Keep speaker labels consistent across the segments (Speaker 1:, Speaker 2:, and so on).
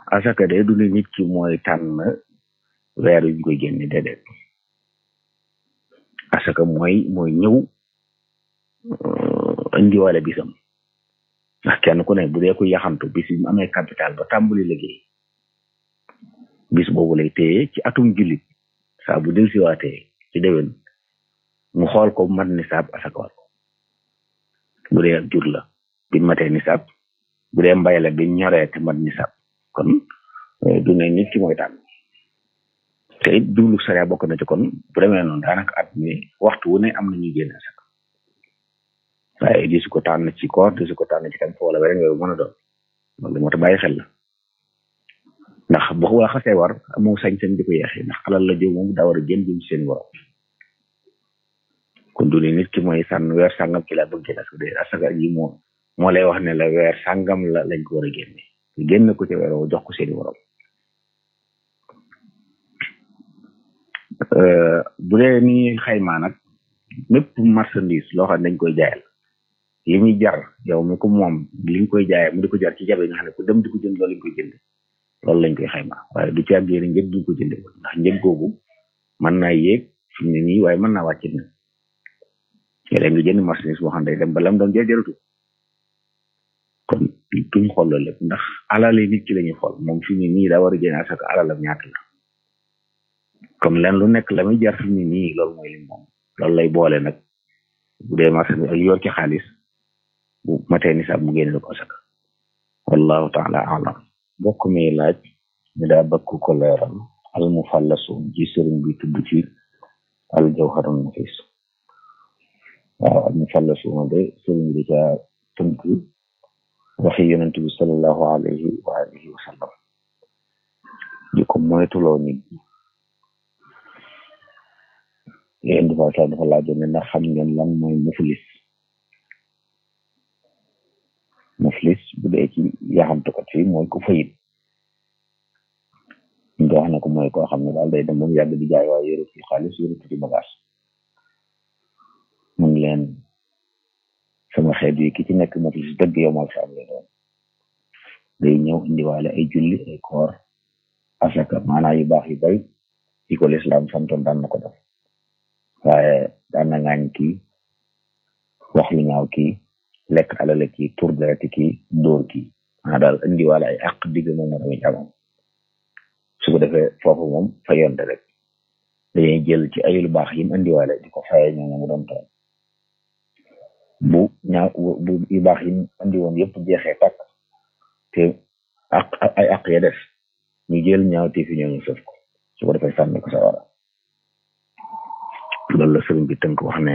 Speaker 1: asaka de du ne nit ki mooy tànn weer yu ñu koy génne déedéet asaka mooy mooy ñëw indiwale bisam ndax kenn ku ne bu dee ko yaxantu bis bi mu amee capital ba tàmbali liggéey bis boobu lay téye ci atum jullit saa bu del siwaatee ci déwén mu xool ko mat nisaab asaka war ko bu dee ak jur la bi matee nisaab bu dee mbay la bi ñoree te mat nisaab kon du ne nit ki mooy tànn te it jublu sariya bokk na ci kon bu demee noonu daanaka at mi waxtu wu ne am na ñuy génne asaka waaye di su ko tànn ci koor di su ko tànn ci tam fa wala beneen weeru mën a doon loolu moo tax bàyyi xel la ndax boo ko xasee war amoo sañ-sañ di ko yeexee ndax alal la jëw moom daa war a génn jëm ci seen borom kon du ne nit ki mooy sànn weer sàngam ci laa bëgg génn asaka de asaka ji moo moo lay wax ne la weer sàngam la lañ ko war a génne génn ko ci weer woo jox ko seeni borom bu dee ni xaymaa nag mépp marchandise loo xam ne dañ koy jaayal li muy jar yow mi ko moom li nga koy jaayee mu di ko jar ci jabe nga xam ne ku dem di ko jënd loolu lañ koy jënd loolu lañ koy xaymaa waaye du ci àggee ne njëg duñ ko jënde ndax njëg googu mën naa yéeg fi mu ne nii waaye mën naa wàcc na léeg nga jënd marchandise boo xam ne day dem ba lam doon jar jaratu kon duñ xool loolu lépp ndax alale nit ki la ñuy xool moom fi mu ne nii daa war a jënd asaka alalam ñaata la comme len lu nekk la muy jar fi mu ne nii loolu mooy li moom loolu lay boole nag bu dee marchandise ak yor ci xaalis bu matee nisaab mu génne ko asaka wallahu taala alam bokk mi laaj ñu daa bëgg ko leeral al mufallasu ji sëriñ bi tudd ci al jawharun nafis waaw al mufallasu ma de sëriñ bi ca tënk waxi yonent bi sallallahu alayhi wa alihi wa sallam di ko moytuloo nit ñi yéen dafa sa dafa laajoon ne ndax xam ngeen lan mooy muflis muflis bu dee ci yaxamtukat fii mooy ku fayit ñu wax na ko mooy koo xam ne daal day dem ba mu yàgg di jaay waaye yëru fi xaalis yëru fi bagage mun leen sama xeet yi ki ci nekk muflis dëgg yow mal saam lay doon day ñëw indiwaale ay julli ay koor asaka maanaa yu baax yu bari yi ko lislaam santoon daan na ko def waaye daan na ngaañ kii wax lu ñaaw kii lekk alale kii tur dereti kii dóor kii maanaam daal indiwaale ay àq digg moom moo tamit amam su ko defee foofu moom fa yonte rek dañuy jël ci ay lu baax yim indiwaale di ko faye ñoo mu doon toon bu ñaaw bu yu baax yim indi woon yëpp jeexee tàkk te àq ay àq ya def ñu jël ñaaw te fi ñoo ñu sëf ko su ko defee sànni ko sa wara loolu la sëriñ bi tënk wax ne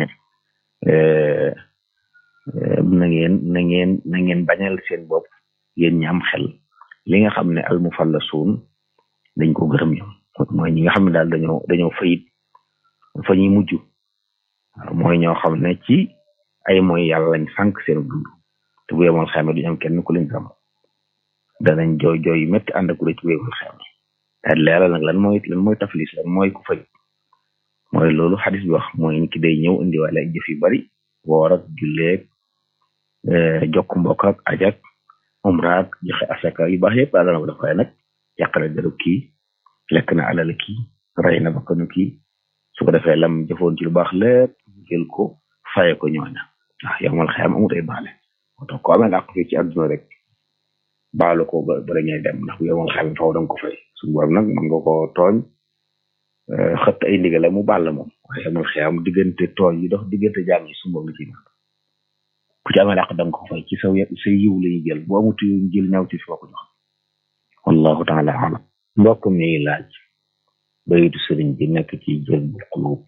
Speaker 1: na ngeen na ngeen na ngeen bañal seen bopp yéen ñi am xel li nga xam ne almufallasuun dañ ko gërëm ñoom mooy ñi nga xam ne daal dañoo dañoo fayit fa ñuy mujj mooy ñoo xam ne ci ay mooy yàlla lañ sànq seen dund te bu yemoon xame duñu am kenn ku leen gërëm danañ jooy jooy yu métti ànd ak ci bu yemoon xame daal leeral nag lan mooy lan mooy taflis lan mooy ku fay mooy loolu xadis bi wax mooy nit ki day ñëw indiwaale ay jëf yu bari woor ak julleeg jokk mbokk ak ajak umraak joxe asaka yu baax yëpp daal dana ko def waaye nag yàqale deru kii lekk na alal kii rey na bakkanu kii su ko defee lam jëfoon ci lu baax lépp jël ko faye ko ñooña waaw yow mal xeyam amut ay baale moo tax ko amee àq fii ci àdduna rek baalu ko ba bala ñuy dem ndax bu yow mal xeyam faw danga ko fay su borom nag mën nga ko tooñ xëtt ay ndigale mu baal la moom waaye yow mal xeyam diggante tooñ yi dox diggante jaam yi su moom la ci nag ku ci amee àq danga ko fay ci saw sa yiw la ñuy jël bu amut yiw jël ñaw ci foo ko jox wallahu taala alam mbokk mi laaj bayitu sëriñ bi nekk ci jël bu qulub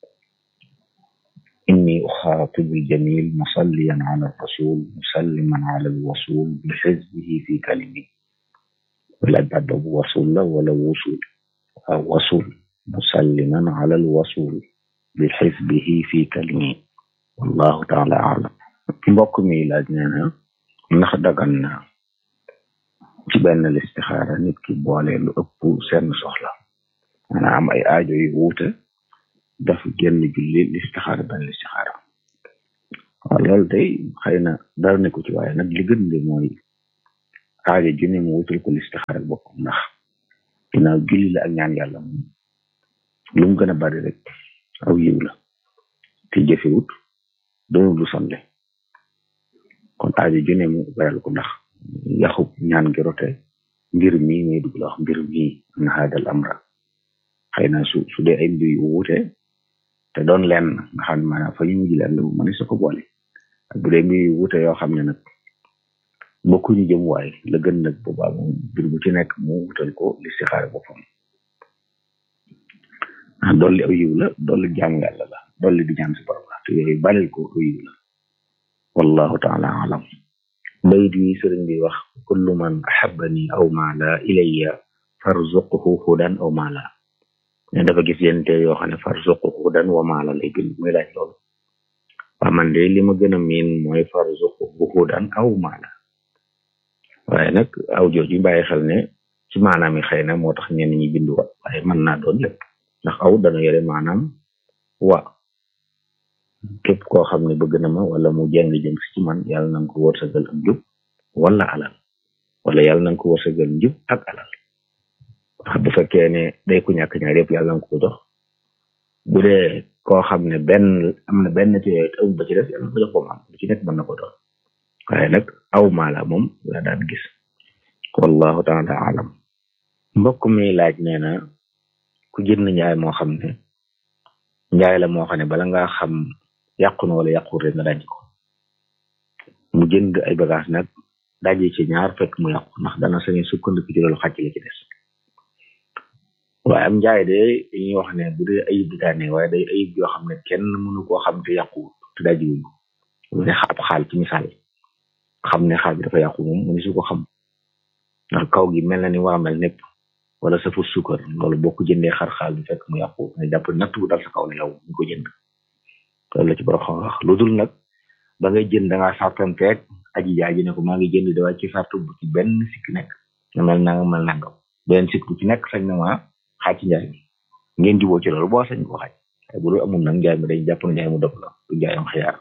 Speaker 1: inni uxaatibu ljamil musalliyan ala rasul musalliman ala alwasul bi xizbihi fi kalimi wala baat boobu wasul la wala wusul waaw wasul musalliman ala alwasul bi xizbihi fi kalimi wallahu taala alam mbokk mi laaj nee na ndax dagan na ci benn listixaara nit ki boole lu ëpp seen soxla maanaam am ay aajo yu wuute daf génn julli listixaara benn listixaara waaw loolu day xëy na dara ne ko ci waaye nag li gën de mooy aajo ju ne mu wutal ko listixaar boppam ndax ginnaaw julli la ak ñaan yàlla moom lu mu gën a bari rek aw yiw la te jëfewut doonul lu sonle kon aajo ju ne mu bayal ko ndax yaxub ñaan gi rote mbir mii muy dugg la wax mbir mii na haadal amra xëy na su su dee ay mbir yu wuute te doon lenn nga xam ne maanaam fa ñu mujj leen mu mën sa ko boole ak bu dee mbir yu wuute yoo xam ne nag bokkuñu jëm waay la gën nag boobaa moom mbir bu ci nekk mu wutal ko listixaar boppam ah dolli aw yiw la dolli jaamu yàlla la dolli di ñaan si borom la te yooyu balil ko aw yiw la wallahu taala alam bayit wi sëriñ bi wax kullu man ahabani aw maala ilayya farzuqhu hudan aw maala ne dafa gis yenn te yoo xam ne farzuqhu hudan wa maala lay bind muy laaj loolu waa man de li ma gën a miin mooy farzuqhu hudan aw maala waaye nag aw jooju bàyyi xel ne ci maanaam yi xëy na moo tax ñenn ñi bindu wa waaye mën naa doon lépp ndax aw dana yore maanaam wa képp koo xam ne bëgg na ma wala mu jeng jëm si ci man yàlla na nga ko wërsëgal ak njub wala alal wala yàlla na nga ko wërsëgal njub ak alal wax bu fekkee ne day ku ñàkk ñaar yëpp yàlla na nga ko jox bu dee koo xam ne benn am na benn ci yooyu te amul ba ci des yàlla na ko jox ko am bu ci nekk mën na ko doon waaye nag aw maala moom la daan gis wallahu taala alam mbokk mi laaj nee na ku jënd njaay moo xam ne njaay la moo xam ne bala ngaa xam yàqu na wala yàqu rek nga daj ko mu jënd ay bagage nag daje ci ñaar fekk mu yàqu ndax dana sañe sukkandiku ci loolu xàcc la ci des waaye am njaay de dañuy wax ne bu dee ayib di daane waaye day ayib yoo xam ne kenn mënu koo xam te yàquwut te dajiwuñ ko mu ne ab xaal ci misaal xam ne xaal bi dafa yàqu moom mu ne su ko xam ndax kaw gi mel na ni war a mel népp wala sa fut sukkar loolu boo ko jëndee xar xaal bi fekk mu yàqu nga jàpp natt bu dal sa kaw la yow ñu ko jënd loolu la ci borom xam wax lu dul nag ba ngay jënd da ngaa sartanteeg aji jaay ji ne ko maa ngi jënd da wàcc ci sartu bu ci benn sikk nekk nga mel na nga mel nangam benn sikk bu ci nekk sañ na ma xaaj ci njaay mi ngeen juboo ci loolu boo sañ ko xaaj waaye bu dul amul nag njaay mi dañ jàpp na njaay mu dog la du njaayam xiyaar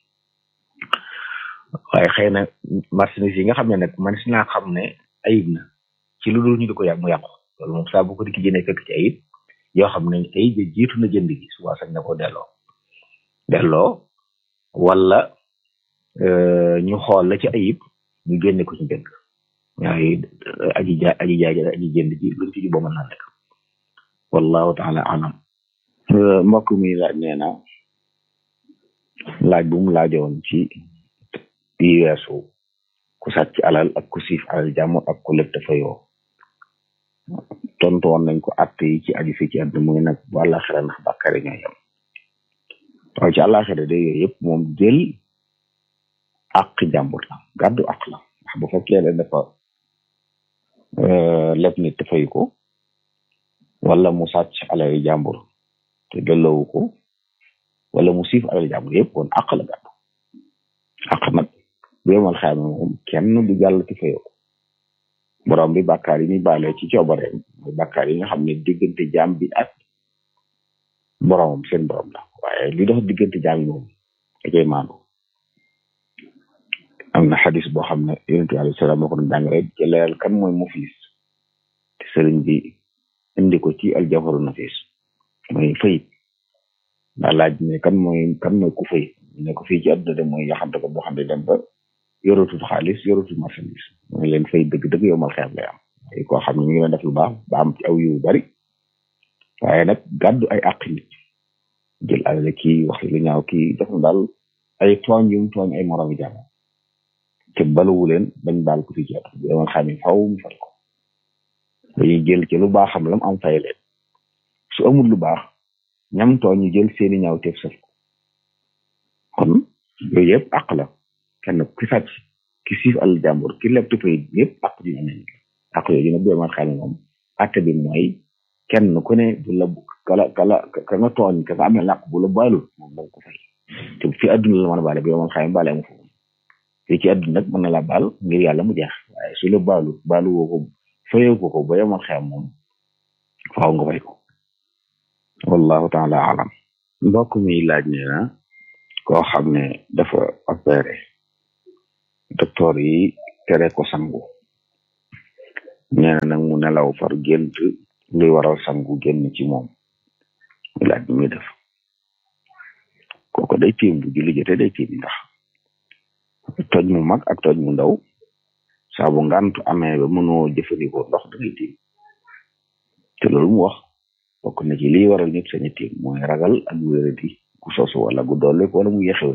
Speaker 1: waaye xëy na marchandise yi nga xam ne nag man si naa xam ne ayib na ci lu dul ñu di ko yàq mu yàqu loolu moom saa bu ko di ki jëndee fekk ci ayib yoo xam ne ayib ja jiitu na jënd gi suba sañ na ko delloo delloo wala ñu xool la ci ayib ñu génne ko ci njëkk waaye aji ja aji jaay aji jënd ji luñ ci juboo mën naa nekk wallahu taala alam mbokk mi laaj nee na laaj bu mu laajoon ci bi weesu ku sàcc alal ak ku siif alal jàmm ak ku lëg dafa yoo tontu woon nañ ko att yi ci aju fi ci àdduna muy nag bu àllaaxira ndax bàkkaari ñoo yem waaye ci àllaaxira de yooyu yëpp moom jël àq jàmbur la gàddu àq la ndax bu fekkee ne dafa leb nit te fayu ko wala mu sàcc alal jàmbur te delloowu ko wala mu siif alal jàmbur yëpp kon àq la gàddu àq nag bu yemal xayma moom kenn du jàll ci fayoo borom bi bàkkaar yi muy baale ci coobareem mooy bàkkaar yi nga xam ne diggante jaam bi ak boromam seen borom la waaye li dox diggante jaam yi moom da koy maandu am na xadis boo xam ne yonentu alayhi salaam moo ko doon jàngale ci leeral kan mooy muflis te sëriñ bi indi ko ci aljafaru nafis mooy fayit daa laaj ne kan mooy kan mooy ku fayit ne ko fii ci àdduna de mooy yaxante ko boo xam ne dem ba yoratul xaalis yoratul marchandise mooy leen fay dëgg-dëgg yow mal xeex lay am ay koo xam ne ñu ngi leen def lu baax ba am ci aw yu bari waaye nag gàddu ay àq nit jël alal kii wax lu ñaaw kii def na daal ay tooñ yu mu tooñ ay moromi jàmm te baluwu leen bañ baal ko fii ci àdduna yow mal xam ne faw mu fay ko dañuy jël ci lu baaxam lam am fay leen su amul lu baax ñam tooñ ñu jël seeni ñaaw teef saf ko kon yooyu yëpp àq la kenn ki sàcc ki siif al jàmbur ki leb tupay yëpp àq ji am nañ àq yooyu nag bu ma xam ne moom àtte bi mooy kenn ku ne bu la kala kala ka nga tooñ ka nga amee làq bu la baalul moom danga ko fay te fi àdduna la mën a baale bi ma xam ne baale mu foofu fii ci àdduna nag mën na la baal ngir yàlla mu jeex waaye su la baalu baalu woo ko fayoo ko ko ba yomal xam moom faaw nga fay ko wallahu taala alam mbokk mi laaj nee na koo xam ne dafa opéré docteur yi tere ko sangu nee na nag mu nelaw far gént luy waral sangu génn ci moom mu laaj bi muy def kooko day tiim bu julli jotee day tiim ndax toj mu mag ak toj mu ndaw saa bu ngantu amee ba mënoo jëfandikoo ndox da ngay tiim te loolu mu wax bokk na ci liy waral nit saña tiim mooy ragal ak wéradi gu sosu wala gu dolli wala mu yexew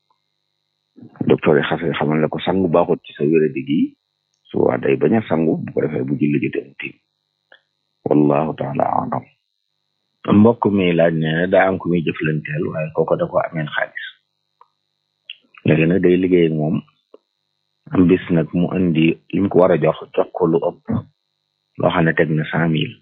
Speaker 1: docteur yi xase xamal ne ko sangu baaxut ci sa wéradi gi su waa day bañ a sangu bu ko defee bu julli jotee mu tiim wallahu taala alam mbokk mi laaj ne daa am ku muy jëflanteel waaye kooko da ko ameen xaalis léegi nag day liggéey ak moom am bis nag mu indi li mu ko war a jox jox ko lu ëpp loo xam ne teg na cent mille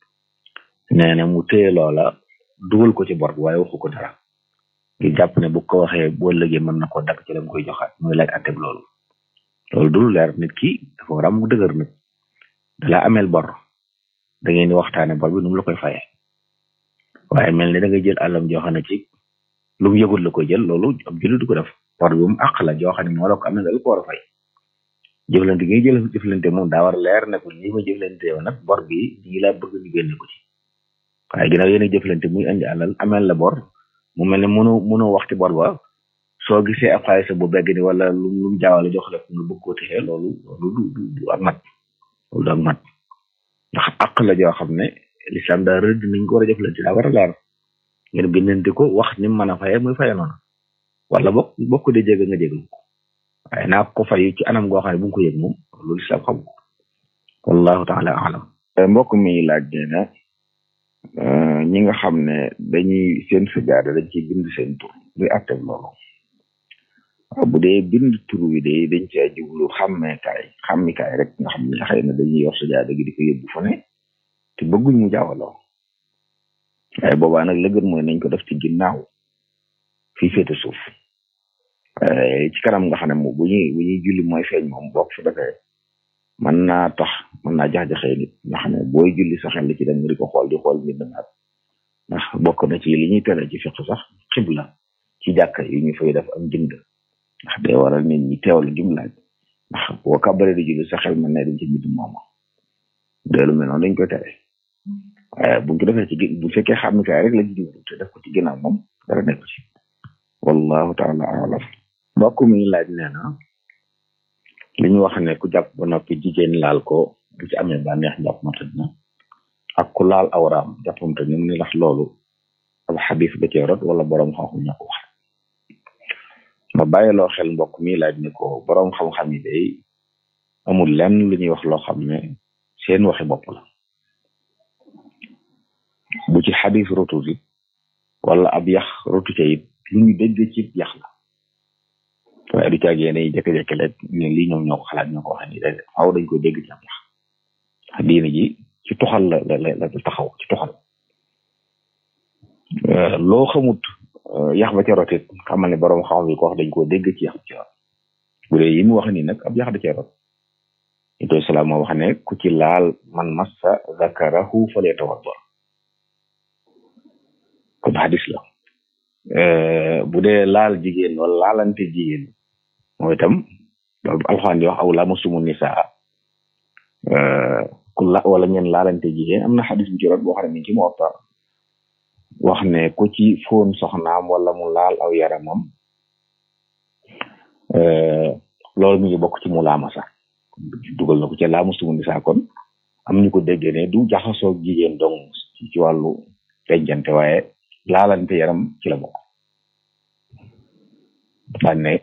Speaker 1: nee na mu téye loola dugal ko ci bor bi waaye waxu ko dara ngir jàpp ne bu ko waxee boo lëgee mën na ko dakk ci la mu koy joxaat muy laaj atteb loolu loolu dul leer nit ki dafa war a am mu dëgër nag dala ameel bor da ngeen di waxtaane bor bi nu mu la koy fayee waaye mel ni da nga jël àllam joo xam ne ci lu mu yëgul la koy jël loolu ab jullit du ko def bor bi mu àq la joo xam ne moo la ko amee nga ko war a fay jëflante gi jël jëflante moom daa war a leer ne ko lii ma jëflante yow nag bor bi nii laa bëgg ñu génne ko ci waaye ginnaaw yéen a jëflante muy indi àlal ameel la bor mu mel ne mënu mënu waxti bor ba soo gisee ab xaalis bu begg ni wala lu lu mu jaawale jox la nga bëgg koo texee loolu loolu du du ak mat loolu du ak mat ndax àq la joo xam ne lislaam daa rëdd nañ ko war a jëflante daa war a leer ngeen bindante ko wax ni mu mën a faye muy faye noonu wala bokk bokk de jégg nga jégg ko waaye naa ko fay ci anam goo xam ne bu nga ko yëg moom loolu lislaam xam ko wallahu taala alam mbokk mi laaj nee na ñi nga xam ne dañuy seen sajaada dañ ciy bind seen tur luy atteb loolu waaw bu dee bind tur wi de dañ cee jublu xàmmeekaay xàmmikaay rek nga xam ne xëy na dañuy yor sajaada gi di ko yóbbu fu ne te bëgguñ mu jaawaloo waaye boobaa nag la gën mooy nañ ko def ci ginnaaw fii féete suuf ci kanam nga xam ne moom bu ñuy bu ñuy julli mooy feeñ moom bokk su defee mën naa tax mën naa jax-jaxee nit nga xam ne booy julli sa xel ci dem nga di ko xool di xool mbind naat ndax bokk na ci li ñuy tere ci fiq sax xibla ci jàkka yi ñu fay def am jënd ndax day waral nit ñi teewlu gim laaj ndax boo kàbbaree di julli sa xel mën na dañ ci mbind moom deelu mel noonu dañ koy tere waaye buñ ko defee ci bu fekkee xàmmikaay rek la ci jublu te def ko ci ginnaaw moom dara nekk ci wallahu taala alam mbokk mi laaj nee na li ñu wax ne ku jàpp ba noppi jigéen laal ko bu ci amee bànneex jàpp ma tëdd na ak ku laal awraam jàppam tëdd mu ni lax loolu ab xadis ba cee rot wala boroom xam-xam ñoo ko wax ma bàyyiloo xel mbokk mi laaj ni ko boroom xam-xam yi day amul lenn lu ñuy wax loo xam ne seen waxi bopp la bu ci xadis rotu it wala ab yax rotu ca it lu ñu dégg ci yax la waaye du caag yéen ay jékki-jékki rek ñu lii ñoom ñoo ko xalaat ñoo ko waxee nii rek faaw dañ koy dégg ci ab yax diine ji ci toxal la la la taxaw ci toxal loo xamut yax ba ca rot it xamal ne borom xam bi ko wax dañ koo dégg ci yax ci rot bu dee yi mu wax nii nag ab yax da ca rot itoy salaam moo wax ne ku ci laal man massa zakarahu falyatawadda kon hadis la bu dee laal jigéen wala laalante jigéen mooy itam loolu alxuraan di wax aw lamusumu nisaa ku la wala ngeen laalante jigéen am na xadis bu ci rot boo xam ne mi ci Muwatta wax ne ku ci foon soxnaam wala mu laal aw yaramam loolu mi ngi bokk ci mu laamasa dugal na ko ca lamusumu nisaa kon am ñu ko déggee ne du jaxasoo jigéen dong ci wàllu dencante waaye laalante yaram ci la bokk daan ne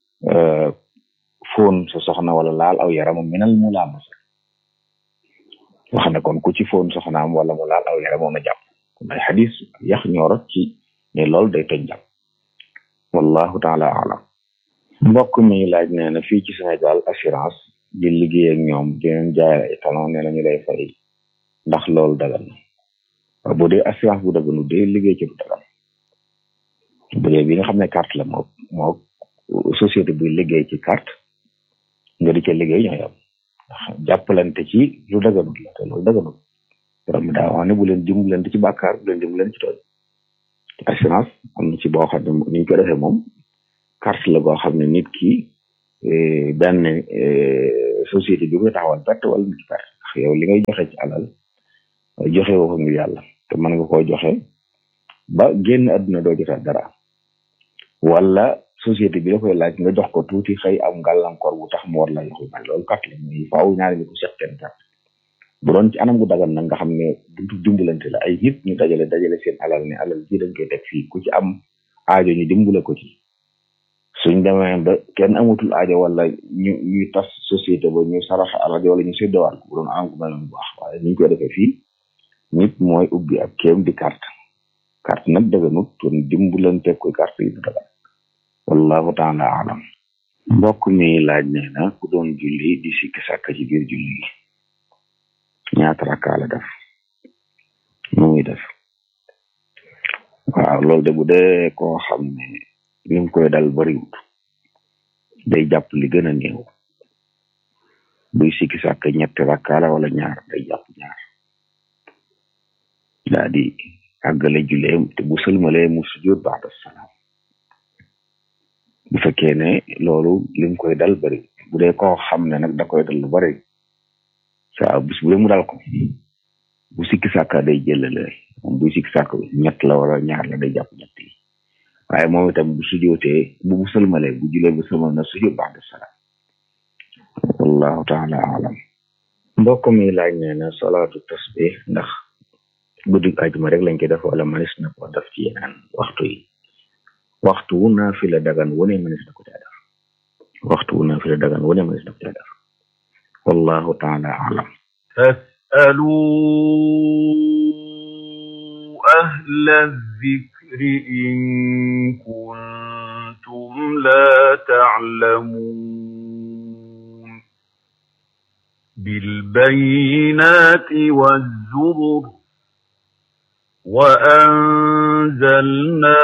Speaker 1: foon sa soxna wala laal aw yaramam minal mu laamasa wax ne kon ku ci foon soxnaam wala mu laal aw yaramam na jàpp kon ay xadis yax ñoorot ci ne loolu day toj jàpp wallahu taala alam mbokk mi laaj nee na fii ci Sénégal assurance di liggéey ak ñoom di leen jaayal ay talon ne lañu lay fay ndax loolu dagan na bu dee assurance bu daganu dee liggéey ci bu dagan bu dee bi nga xam ne carte la moo moo société buy liggéey ci carte nga di ca liggéey ñooy am ndax jàppalante ci lu daganut la te loolu daganut borom daa wax ne bu leen dimbalante ci bàkkaar bu leen dimbalante ci tooñ assurance am na ci boo xam ne ni ñu ko defee moom carte la boo xam ne nit ki benn société bi koy taxawal perte wala nit ki perte yow li ngay joxe ci alal joxe woo ko ngir yàlla te mën nga koo joxe ba génn àdduna doo jotaat dara wala société bi la koy laaj nga jox ko tuuti xëy am gàllankoor bu tax mu war la jox lu bari loolu kat la muy faaw ñaari ñu ko seq kenn kat bu doon ci anam gu dagan nag nga xam ne buntu dimbalante la ay nit ñu dajale dajale seen alal ne alal ji dañ koy teg fii ku ci am aajo ñu dimbale ko ci suñ demee ba kenn amatul aajo wala ñu ñuy tas société ba ñu saraxa alal wala ñu séddowaat bu doon anam gu mel bu baax waaye ni ñu koy defee fii nit mooy ubbi ab kéem di carte carte nag daganut kon dimbalante koy carte yi du dagan wallahu taala alam mbokk mi laaj nee na ku doon julli di sikki sàkk ci biir julli gi ñaata rakkaa la def nu muy def waaw loolu de bu dee koo xam ne li mu koy dal bariwut day jàpp li gën a néew buy sikki sàkk ñetti rakkaa la wala ñaar day jàpp ñaar daa di àggale julleem te bu sëlmalee mu sujjóot ba'da salaam bu fekkee ne loolu lim koy dal bari bu dee koo xam ne nag da koy dal lu bari saa bis bu dee mu dal ko bu sikki sàkka day jëlale moom buy sikki sàkk ñett la wala ñaar la day jàpp ñett yi waaye moom itam bu sujootee bu bu sëlmalee bu julee bu sëlmal na sujoot ba'da salaam wallahu taala alam mbokk mi laaj nee na salaatu tasbih ndax guddi ajuma rek lañ koy def wala manis na ko def ci yeneen waxtu yi waxtu wu naafila dagan wu ne manis na ko caa def waxtu wu naafila dagan wu ne manis na ko caa def wallahu taala alam
Speaker 2: فاسألوا أهل الذكر إن كنتم لا تعلمون بالبينات والزبر وأنزلنا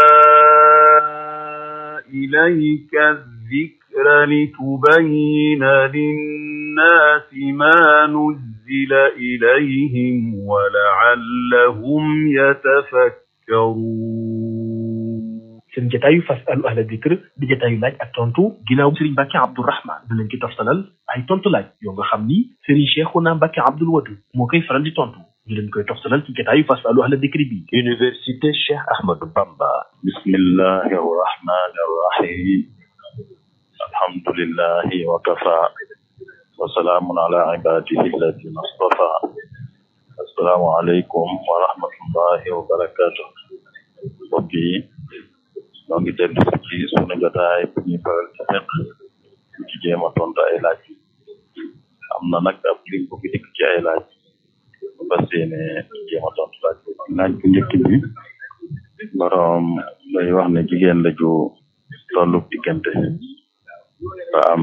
Speaker 2: إليك الذكر لتبين للناس ما نزل إليهم ولعلهم يتفكرون
Speaker 3: seen jataayu fasalu ahla dikr di jataayu laaj ak tontu ginnaaw Serigne Mbacke Abdourahman da leen ci toftalal ay tontu laaj yoo nga xam ni Serigne Cheikhouna Mbacke Abdoul Wadud moo koy faral di tontu ñu leen koy toftalal ci jataayu fasalu ahla dikr bi Université Cheikh Ahmadou Bamba
Speaker 2: bismillahi arrahmani arrahim alhamdulillahi wa kafa wa salaamun ala ibadihi alladina astafa assalaamu aleykum wa rahmatullahi wa barakatuh mbokk yi ñoo ngi dellu ci sunu jotaay bu ñuy faral ci fekk ci jéem a tontu ay laaj am na nag ab lim bu fi dikk ci ay laaj bu fas yéene jéem a tontu laaj laaj bu njëkk bi borom day wax ne jigéen la ju tollu diggante ba am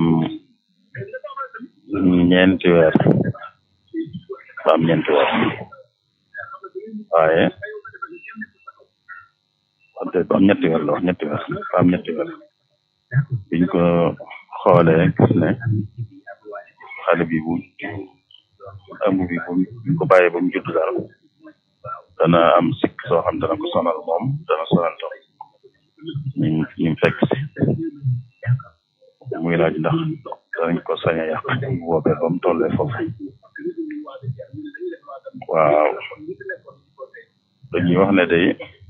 Speaker 2: ñeenti weer ba am ñeenti weer waaye wante ba am ñetti weer la wax ñetti weer ba am ñetti weer biñ ko xoolee gis ne xale bi bu ëmb bi bu buñ ko bàyyee ba mu judd daal dana am sikk soo xam dana ko sonal moom dana sonal tam ñu ñu fekk si muy laaj ndax danañ ko sañ a yàq bu boobee ba mu tollee foofu waaw dañuy wax ne day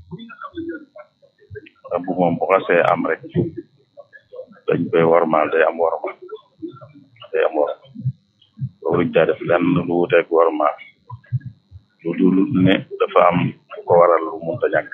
Speaker 2: ëmb moom bu xasee am rek dañ koy warmaal day am warma day am warma loolu daa def lenn lu wuteeg warmaal lu dul ne dafa am lu ko waral lu munta ñàkk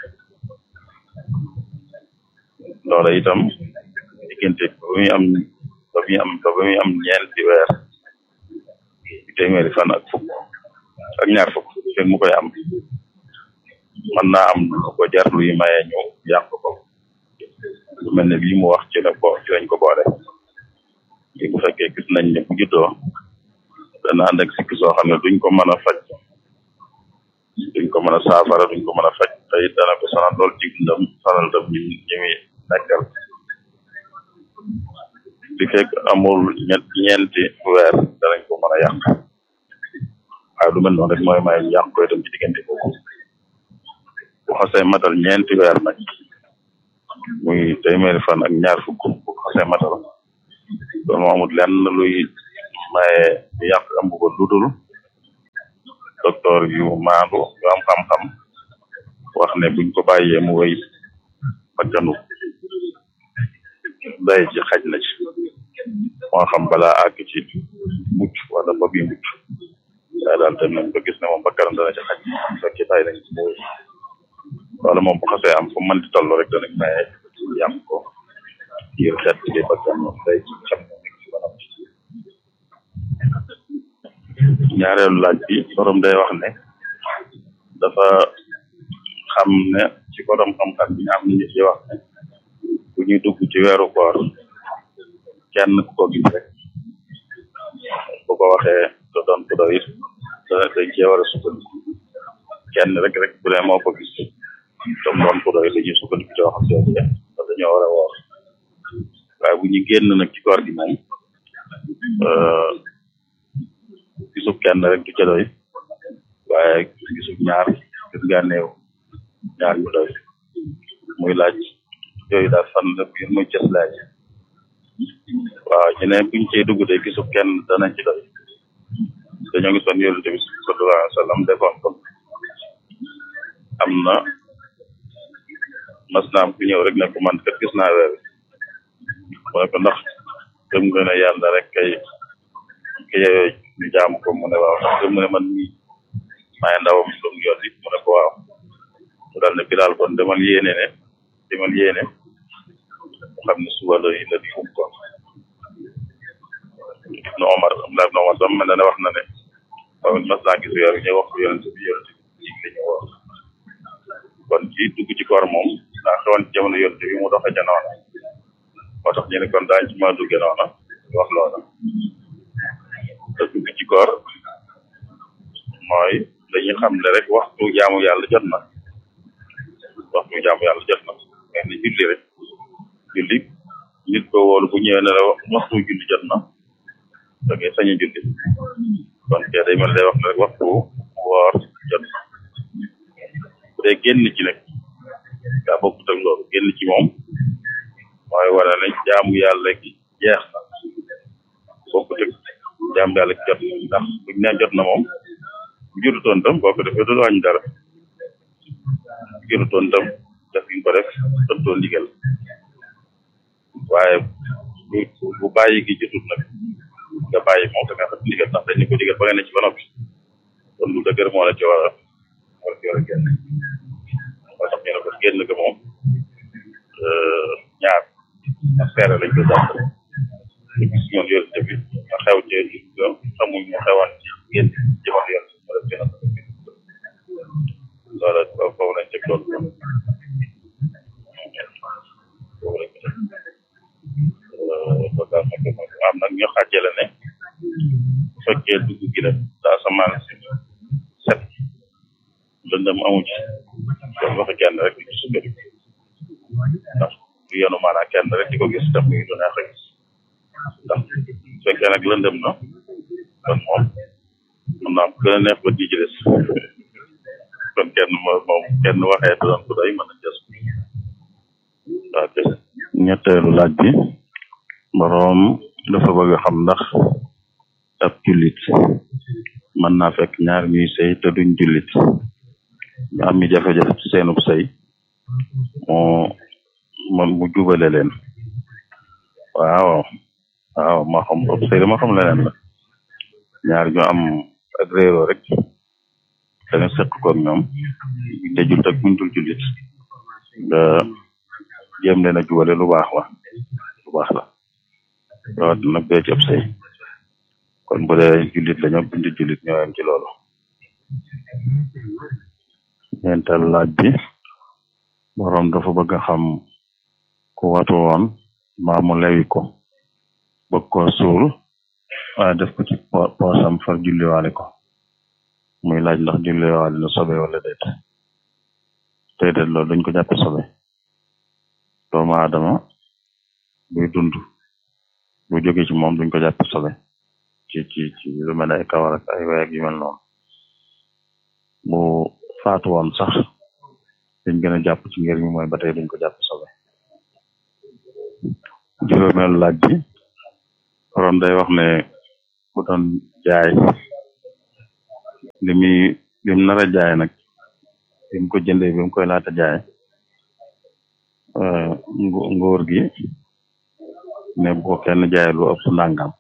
Speaker 2: loola itam diggante ba muy am ba muy am ba muy am ñeenti weer téeméeri fan ak fukk ak ñaar fukk fekk mu koy am mën naa am lu ko jar luy maye ñu yàq ko lu mel ne bii mu wax ci la ko ci lañ ko boole li bu fekkee gis nañ ne bu juddoo dana ànd ak sikk soo xam ne duñ ko mën a faj duñ ko mën a saafara duñ ko mën a faj te it dana ko sonal lool ci dundam sonal tam ñi ñi muy nekkal li fekk amul ñett ñeenti weer danañ ko mën a yàq waaye lu mel noonu rek mooy may ñu yàq koy dem ci diggante boobu bu xasee matal ñeenti weer nag muy téeméeri fan ak ñaar fukk bu xasee matal loolu moo amul lenn luy maye ñu yàq ëmb ko ludul docteur yu maandu yu am xam-xam wax ne buñ ko bàyyee mu wéy bakkanu day ji xaj na ci moo xam balaa àgg ci mucc wala ba bi mucc waaye daal dem nañ ba gis ne moom bakkanam dana ci xaj bu fekkee bàyyi nañ ci mu wéy wala moom bu xasee am fu mën di toll rek danañ maye yam ko ngir xeet li bakkan day ci xam ne nekk ci banam ñaareelu laaj bi borom day wax ne dafa xam ne ci borom xam-xam bi ñu am nit yi wax ne bu ñuy dugg ci weeru koor kenn ku ko gis rek bu ko waxee te doon ku doy dana dañ cee war a sukkandiku kenn rek rek bu dee moo ko gis te mu doon ku doy dañuy sukkandiku ci waxam jooju te dañoo war a woor waaye bu ñu génn nag ci koor gi moom gisub kenn rek du ca doy waaye gisub ñaar gis nga néew ñaar yu doy muy laaj yooyu daal fan la biir muy cës laaj waaw ñu ne buñ cey dugg de gisub kenn dana ci doy dañoo gisoon yonent bi sallallahu alayhi wa sallam defoon ko am na mas naam ku ñëw rek ne ko man kat gis naa weer mu ne ko ndax gëm nga ne yàlla rek kay ki yeyoo ñu jaamu ko mu ne waaw ndax gëm nga ne man mii maay ndawam lu mu yónni mu ne ko waaw mu daal ne bilaal kon demal yéene ne demal yéene mu xam ne suba la la di um ko ibnu omar am na ibnu omar sam mel na ne wax na ne waaw mas naa gis weer ñu wax ko yonent bi yonent bi la ñu woor kon ci dugg ci koor moom daa xewoon ci jamono yonent bi mu doxe ca noona moo tax ñu ne kon daañ ci ma dugge noona wax loola te dugg ci koor mooy dañuy xam ne rek waxtu jaamu yàlla jot na waxtu jaamu yàlla jot na mais ni julli rek julli nit ko wóolu bu ñëwee ne la waxtu julli jot na da ngay sañ a julli kon kee day mel day wax ne rek waxtu woor jot na bu dee génn ci nag daa bokkut ak loolu génn ci moom mooy wane ne jaamu yàlla gi jeex na bokkut ak jaamu yàlla gi jot na ndax buñ ne jot na moom bu jurutoon tam boo ko defee du wàññi dara bu jurutoon tam def ñu ko def tontoon ndigal waaye bu bu bàyyi gi jotut nag nga bàyyi moom da nga xam ndigal ndax dañ ne ko digal ba nga ne ci ba noppi kon lu dëgër moo la ci war a war a ci war a génn moo tax ñu ne ko génn ga moom ñaar ak seere lañ ko jàpp te gis ñoon yonent bi nga xew ci xamuñ mu xewoon ci génn jamono yonent bi def gën a loola foofu lañ teg loolu kon foofu lañ ko teg loolu daal nag am nag ñu xàjjale ne bu fekkee dugg gi la daa samaan si set lëndëm amu ci kon waxi kenn rek di ci sukkandiku ndax du yenu maanaa kenn rek di ko gis tam muy du neex a gis ndax bu fekkee nag lëndëm na kon moom mën naa gën a neex ba di ci des kon kenn moom kenn waxee du doon ko doy mën a jës waaw kay ñetteelu laaj bi boroom dafa bëgg a xam ndax ab jullit mën naa fekk ñaar ñuy sëy te duñ jullit ñu am mi jafe-jafe ci seenub sëy moo man mu jubale leen waaw waaw moo xam ëpp sëy dama xam leneen la ñaar ñu am ak réeroo rek da nga seq koog ñoom te jul ak buñ dul jullit nga jéem leen a jubale lu baax la lu baax la rawat nag dee ci ëpp sëy kon bu dee jullit la ñoom buñ dul jullit ñoo yem ci loolu ñeental laaj bi borom dafa bëgg a xam ku watu woon mbaa mu lewi ko bëgg ko suul waaye def ko ci poosam far julliwaale ko muy laaj ndax julliwaale na sobe wala déet tey déet loolu dañ ko jàppe sobe doomu aadama buy dund bu jóge ci moom duñ ko jàppe sobe ci ci ci lu mel ay kawar ak ay weeg yu mel noonu bu faatu woon sax dañ gën a jàpp ci ngir mi mooy ba tey duñ ko jàpp sobe juróomeelu laaj bi borom day wax ne bu doon jaay li muy bi mu nar a jaay nag bi mu ko jëndee bi mu koy laata jaay nguur gi ne bu ko kenn jaay lu ëpp nangam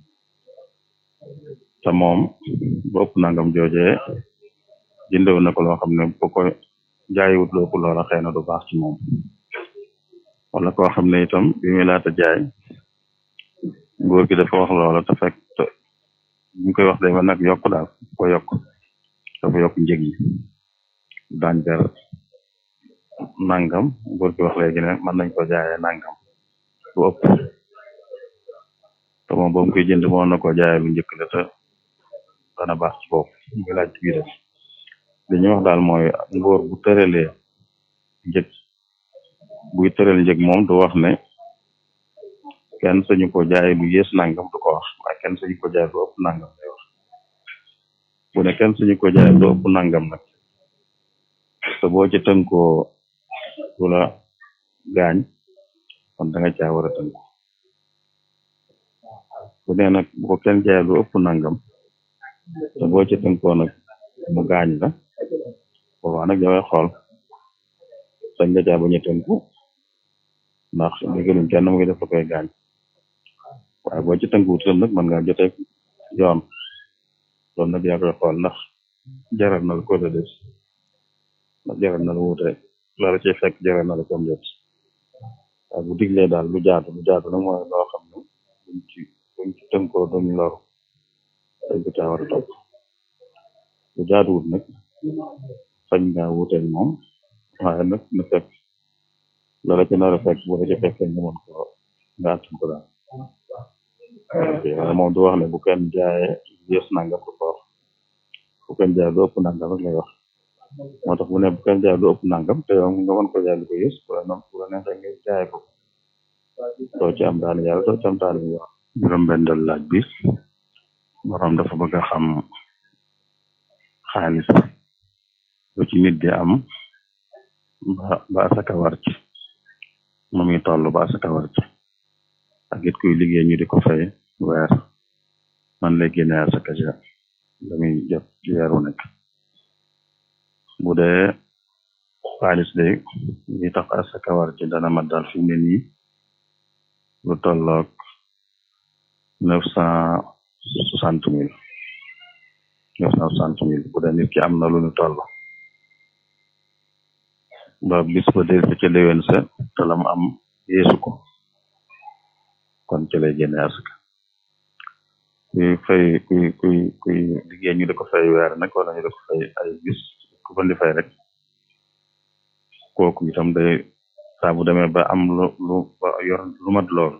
Speaker 2: te moom bu ëpp nangam joojee jëndewu na ko loo xam ne bu ko jaayiwut lu ëpp loola xëy na du baax ci moom wala koo xam ne itam bi muy laata jaay nguur gi dafa wax loola te fekk bu ñu koy wax day ba nag yokk daal ko yokk dafa yokk njëg yi daan jar nangam nguur gi wax léegi ne mën nañ ko jaayee nangam lu ëpp te moom ba mu koy jënd moo na ko jaayee lu njëkk la te dana baax ci bopp muy laaj ci biir li ñuy wax daal mooy nguur bu tëralee njëg buy tëral njëg moom du wax ne kenn sañu ko jaay lu yées nangam du ko wax waaye kenn sañu ko jaay lu ëpp nangam lay wax bu ne kenn sañu ko jaay lu ëpp nangam nag te boo ci tënkoo du la gaañ kon da nga caa war a tënku bu ne nag bu ko kenn jaay lu ëpp nangam te boo ci tënkoo nag mu gaañ la boobaa nag daway xool sañ nga caa bañ a tënku ndax dégluñ kenn muy def la koy gaañ waaye boo ci tënkuwut itam nag mën nga jotee yoon loolu nag yaa koy xool ndax jaral na la ko la des ndax jaral na la wuute la la cay fekk jaral na la comme det waaye bu diglee daal lu jaatu lu jaatu nag mooy loo xam ne buñ ci buñ ci tënkoo duñ loru dañ ko caa war a topp lu jaatuwut nag sañ nga wuuteeg moom waaye nag na fekk la la ca nar a fekk bu la ca fekkee nga mën ko nga attan ko daal waaye moom du wax ne bu kenn jaayee yées nangam du ko wax bu kenn jaay lu ëpp nangam rek lay wax moo tax bu ne bu kenn jaay lu ëpp nangam te yow nga mën ko jaay lu ko yées bu la noonu bu la neexee nga jaay ko doo ci am daal yàlla doo ci am daal bi wax juróom bendal laaj bi borom dafa bëgg a xam xaalis lu ci nit di am ba ba asaka war ci mu muy toll ba asaka war ci ak it kuy liggéey ñu di ko fay weer man lay génne asaka ja la muy jot ci weer wu nekk bu dee xaalis de li tax asaka war ci dana mat daal fi mu ne nii lu tolloog neuf cent soixante mille neuf cent soixante mille bu dee nit ki am na lu ñu toll ba bis ba dee ca déwén sa te la mu am yeesu ko kon ci lay génne asaka kuy fay kuy kuy kuy liggéey ñu di ko fay weer nag wala ñu di ko fay ay bis ku ko di fay rek kooku itam day saa bu demee ba am lu lu ba yor lu mat lool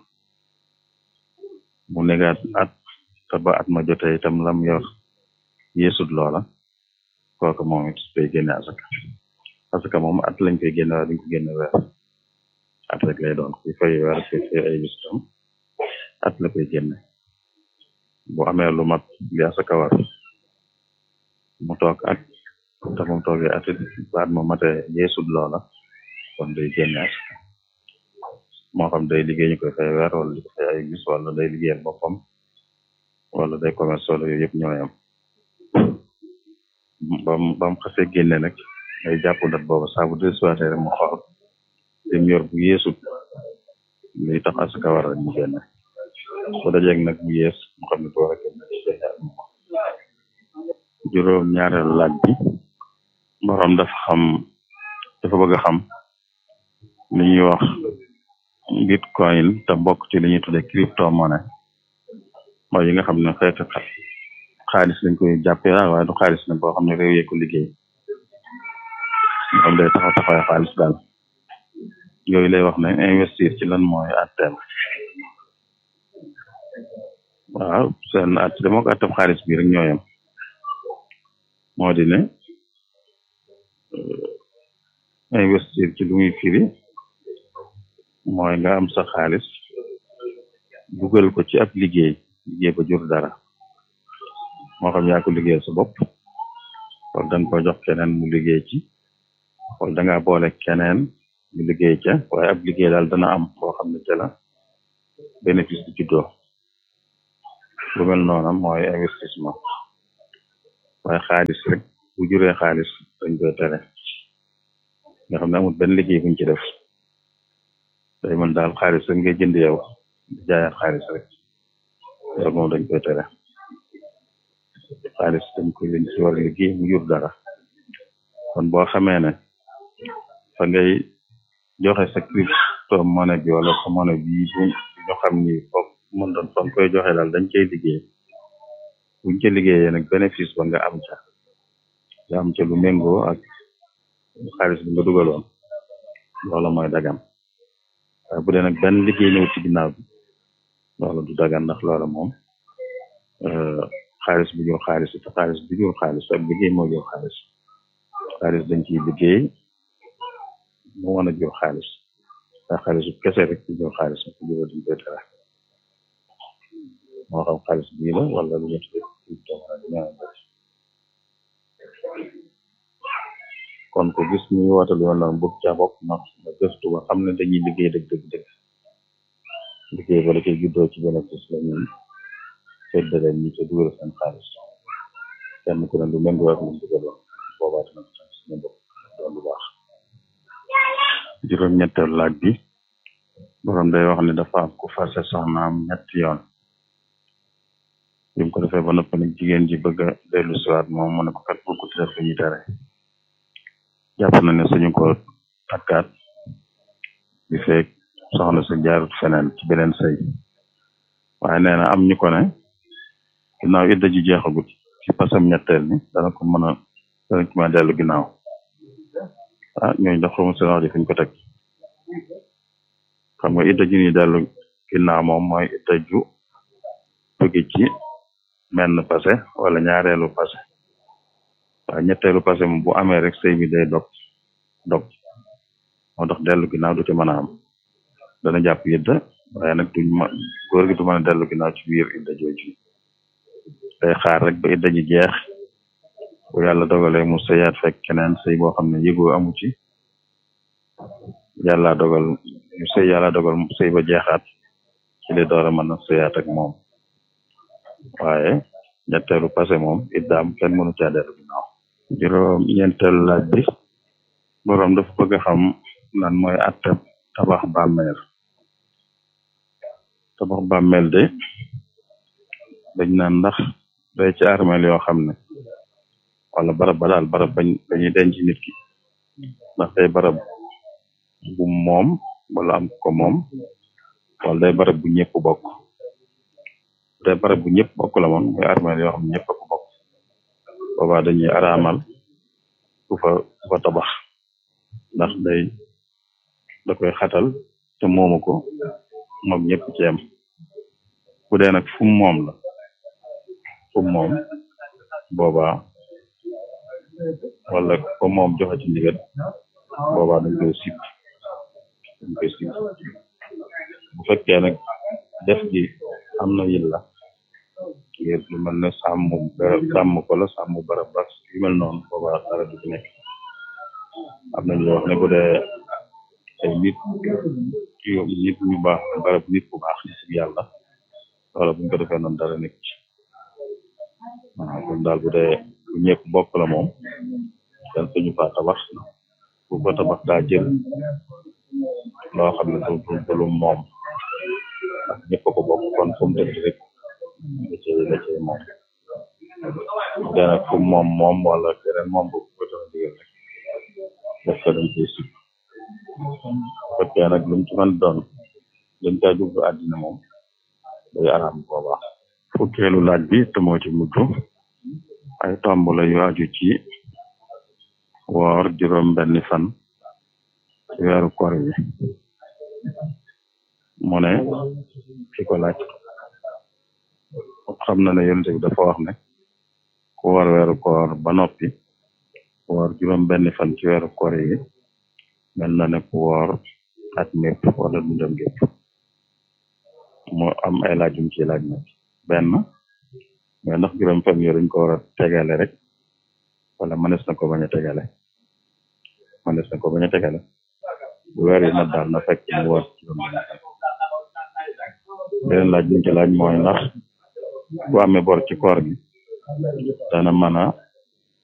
Speaker 2: mu negaat at te ba at ma jotee itam lam yor yeesut loola kooku moom it day génne asaka asaka moom at lañ koy génne waaye duñ ko génne weer at rek lay doon kuy fay weer kuy fay ay bis itam at la koy génne bu amee lu mat li asaka war mu toog at te mu toogee at it baat ma matee yeesut loola kon day génne asaka moo xam day liggéey ñu koy fay weer wala di ko fay ay bis wala day liggéeyal boppam wala day commerce wala yooyu yëpp ñooyam bam bam xasee génne nag ngay jàpp dat booba saa bu desuwaatee rek mu xool lim yor bu yeesut luy tax asaka war rek mu génne bu dajeeg nag bu yees mu xam ne bu war a génne juróom ñaareelu laaj bi borom dafa xam dafa bëgg a xam li ñuy wax bitcoin te bokk ci li ñuy tuddee crypto monnaie mooy yi nga xam ne xeetu xaalis lañ koy jàppee waaye du xaalis nag boo xam ne réew yee ko liggéey nga xam day taxaw taxawaay xaalis daal yooyu lay wax ne investir ci lan mooy atteem waaw seen at dama ko atteem xaalis bi rek ñooyam moo di ne investir ci lu muy firi mooy nga am sa xaalis dugal ko ci ab liggéey liggéey ba jur dara moo xam yaa ko liggéeyal sa bopp wala danga ko jox keneen mu liggéey ci wala danga boole keneen mu liggéey ca waaye ab liggéey daal dana am boo xam ne ca la bénéfice di juddoo lu mel noonu mooy investissement waaye xaalis rek bu juree xaalis dañ koy tere nga xam ne amul benn liggéey buñ ci def day mën daal xaalis rek ngay jënd yow di jaayaat xaalis rek loolu moom dañ koy tere xaalis dañ koy leen ci war a liggéey mu jur dara kon boo xamee ne fa ngay joxe sa crypto monnaie bi wala sa monnaie bi bu ñu xam ni foog mën doon fa nga koy joxe daal dañ cay liggéey buñ ca liggéeyee nag bénéfice ba nga am ca nga am ca lu méngoo ak xaalis bi nga dugaloon loola mooy dagan waaye bu dee nag benn liggéey ñëw ci ginnaaw bi loola du dagan ndax loola moom xaalis bu jur xaalis te xaalis bu jur xaalis ak liggéey moo jur xaalis xaalis dañ ciy liggéey mu mën a jur xaalis ndax xaalis bu kese rek ci jur xaalis ko jur dañ koy tere moo xam xaalis bii la wala lu ñu tuddee crypto kon ko gis ñuy wootal yoon noonu bëgg ca bopp na na gëstu ba xam ne dañuy liggéey dëgg dëgg dëgg liggéey ba la koy juddoo ci bénéfice la ñuy séddale ñi ca dugal seen xaalis kenn ku ne lu méngoo ak lu dugaloon boobaa dina ko tam suñu bopp doon lu baax juróom-ñetteelu laaj bi borom day wax ne dafa am ku fase soxnaam ñetti yoon bi mu ko defee ba noppi nag jigéen ji bëgg a dellu siwaat moom mu ne ko kat bokku def lu ñuy tere jàpp na ne suñu ko takkaat bi feek soxna sa jaarut feneen ci beneen sëy waaye nee na am ñu ko ne ginnaaw idda ji jeexagut ci pasam ñetteel ni dana ko mën a dana ko mën a dellu ginnaaw ah ñooñu daf xamu seen wax ji fuñ ko teg xam nga idda ji ni dellu ginnaaw moom mooy idda ju jóge ci menn passé wala ñaareelu passé waaye ñetteelu passé moom bu amee rek sëy bi day dog dog moo tax dellu ginnaaw du ci mën a am dana jàpp idda waaye nag duñ ma góor gi du mën a dellu ginnaaw ci biir idda jooju day xaar rek ba idda ji jeex bu yàlla dogalee mu sëyaat fekk keneen sëy boo xam ne yëgoo amu ci yàlla dogal mu sëy yàlla dogal mu sëy ba jeexaat ci li door a mën a sëyaat ak moom waaye ñetteelu passé moom iddaam kenn mënu caa dellu ginnaaw juróom ñeenteelu laaj bi boroom dafa bëgg a xam lan mooy atte tabax bàmmeel tabax bàmmeel de dañ naan ndax day ci armeel yoo xam ne wala barab ba daal barab bañ dañuy denc nit ki ndax day barab bu moom wala am ko moom wala day barab bu ñëpp bokk day barab bu ñëpp bokk la moom muy armeel yoo xam ne ñëpp a ko bokk boobaa dañuy araamal ku fa ku fa tabax ndax day da koy xatal te moomu ko moom ñëpp ci yem bu dee nag fu moom la fu moom boobaa wala ko moom joxe ci ndigal boobaa dañ koy sip dañ koy sip bu fekkee nag def gi am na yilla ngir lu mel ne sàmm sàmm ko la sàmm barab ba yu mel noonu boobaa dara du ci nekk am na ñu wax ne bu dee ay nit yu nit ñu baax barab nit bu baax ci yàlla wala buñ ko defee noonu dara nekk ci waaw kon daal bu dee bu ñëpp bokk la moom kenn suñu fa tabax bu ko tabax daa jël loo xam ne du du lu moom ak ñëpp ko bokk kon fu mu dëkk rek la ci la ci moom bu dee nag fu moom moom wala keneen moom bu ko joxe digal rek def ko dañ koy sib fekkee nag lu mu ci mën doon dañ caa jublu àddina moom day araam boobaa fukkeelu laaj bi te moo ci mujj ay tomb la yu aju ci woor juróom benni fan ci weeru koor yi mu ne ki ko laaj xam na ne yonent bi dafa wax ne ku woor weeru koor ba noppi woor juróom benni fan ci weeru koor yi mel na ne ku woor at mépp wala dundam gépp mu am ay laaj yum ci laaj nag benn mais ndax juróom fan yooyu dañ ko war a tegale rek wala mënees na ko bañ a tegale mënees na ko bañ a tegale bu weer yi mat daal na fekk mu woor juróom benn fan beneen laaj yum ci laaj mooy ndax bu amee bor ci koor gi dana mën a